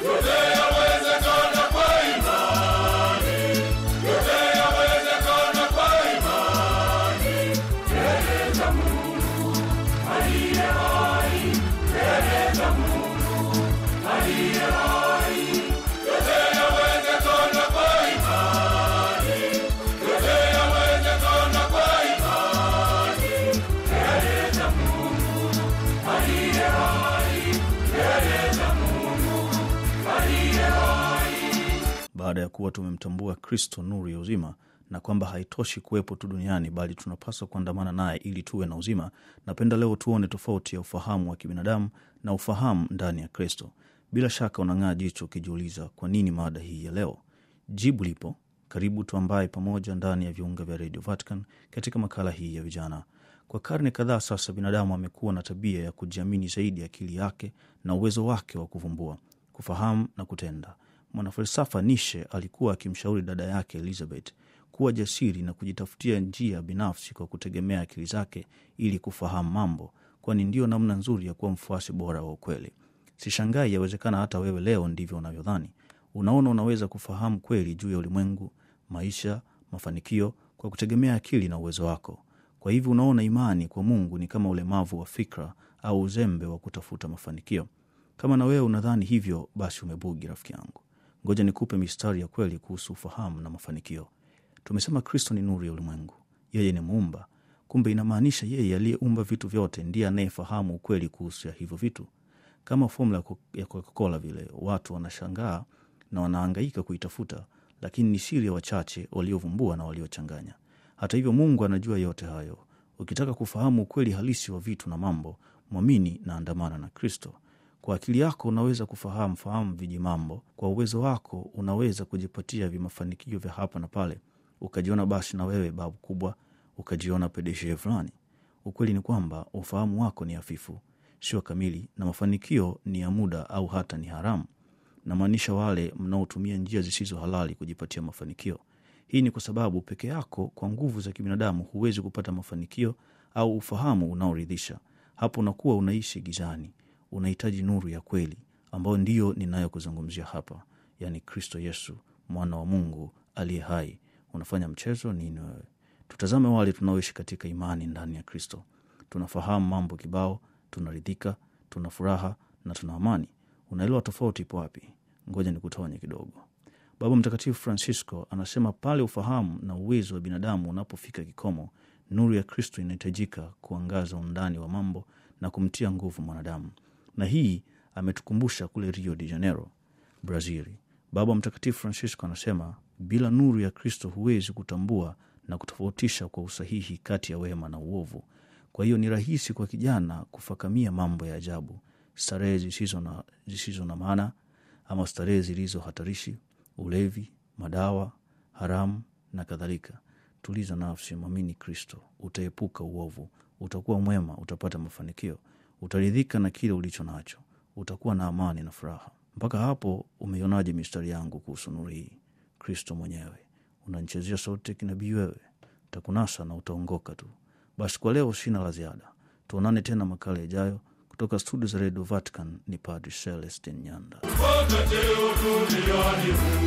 yote yawezekana kwa imani, yote yawezekana kwa imani, mbele za Mungu aliye hai, mbele za Mungu aliye hai, yote yawezekana kwa imani, yote yawezekana kwa imani, mbele za Mungu aliye hai, mbele za Mungu aliye hai. baada ya kuwa tumemtambua kristo nuru ya uzima na kwamba haitoshi kuwepo tu duniani bali tunapaswa kuandamana naye ili tuwe na uzima napenda leo tuone tofauti ya ufahamu wa kibinadamu na ufahamu ndani ya kristo bila shaka unang'aa jicho ukijiuliza kwa nini mada hii ya leo jibu lipo karibu tuambaye pamoja ndani ya viunga vya radio vatican katika makala hii ya vijana kwa karne kadhaa sasa binadamu amekuwa na tabia ya kujiamini zaidi akili yake na uwezo wake wa kuvumbua kufahamu na kutenda mwanafalsafa nishe alikuwa akimshauri dada yake elizabeth kuwa jasiri na kujitafutia njia binafsi kwa kutegemea akili zake ili kufahamu mambo kwani ndiyo namna nzuri ya kuwa mfuasi bora wa ukweli sishangai yawezekana hata wewe leo ndivyo unavyodhani unaona unaweza kufahamu kweli juu ya ulimwengu maisha mafanikio kwa kutegemea akili na uwezo wako kwa hivyo unaona imani kwa mungu ni kama ulemavu wa fikra au uzembe wa kutafuta mafanikio kama na wewe unadhani hivyo basi umebugi rafiki yangu ngoja nikupe mistari ya kweli kuhusu ufahamu na mafanikio tumesema kristo ni nuru ya ulimwengu yeye ni muumba kumbe inamaanisha yeye aliyeumba vitu vyote ndiye anayefahamu ukweli kuhusu ya hivyo vitu kama fomula ya Coca- ya coca-cola vile watu wanashangaa na wanaangaika kuitafuta lakini ni siri ya wachache waliovumbua na waliochanganya hata hivyo mungu anajua yote hayo ukitaka kufahamu ukweli halisi wa vitu na mambo mwamini na andamana na kristo kwa akili yako unaweza kufahamu fahamu viji mambo kwa uwezo wako unaweza kujipatia vimafanikio vya hapa na pale ukajiona basi na wewe babu kubwa ukajiona pedeshe fulani ukweli ni kwamba ufahamu wako ni hafifu sio kamili na mafanikio ni ya muda au hata ni haramu namaanisha wale mnaotumia njia zisizo halali kujipatia mafanikio hii ni kwa sababu peke yako kwa nguvu za kibinadamu huwezi kupata mafanikio au ufahamu unaoridhisha hapo unakuwa unaishi gizani unahitaji nuru ya kweli ambayo ndiyo ninayokuzungumzia hapa yaani kristo yesu mwana wa mungu aliye hai unafanya mchezo nini wewe tutazame wale tunaoishi katika imani ndani ya kristo tunafahamu mambo kibao tunaridhika tuna furaha na tuna amani unaelewa tofauti ipo wapi ngoja nikutonye kidogo baba mtakatifu francisco anasema pale ufahamu na uwezo wa binadamu unapofika kikomo nuru ya kristo inahitajika kuangaza undani wa mambo na kumtia nguvu mwanadamu na hii ametukumbusha kule rio de janeiro brazili baba mtakatifu francisco anasema bila nuru ya kristo huwezi kutambua na kutofautisha kwa usahihi kati ya wema na uovu kwa hiyo ni rahisi kwa kijana kufakamia mambo ya ajabu starehe zisizo na, zisizo na maana ama starehe zilizo hatarishi ulevi madawa haramu na kadhalika tuliza nafsi mwamini kristo utaepuka uovu utakuwa mwema utapata mafanikio utaridhika na kile ulicho nacho utakuwa na amani na furaha mpaka hapo umeionaje mistari yangu kuhusu nuru hii kristo mwenyewe unanchezea sauti kinabii wewe takunasa na utaongoka tu basi kwa leo sina la ziada tuonane tena makala yajayo kutoka studio za redio vatican ni padri celestin nyanda Wakati duniani huu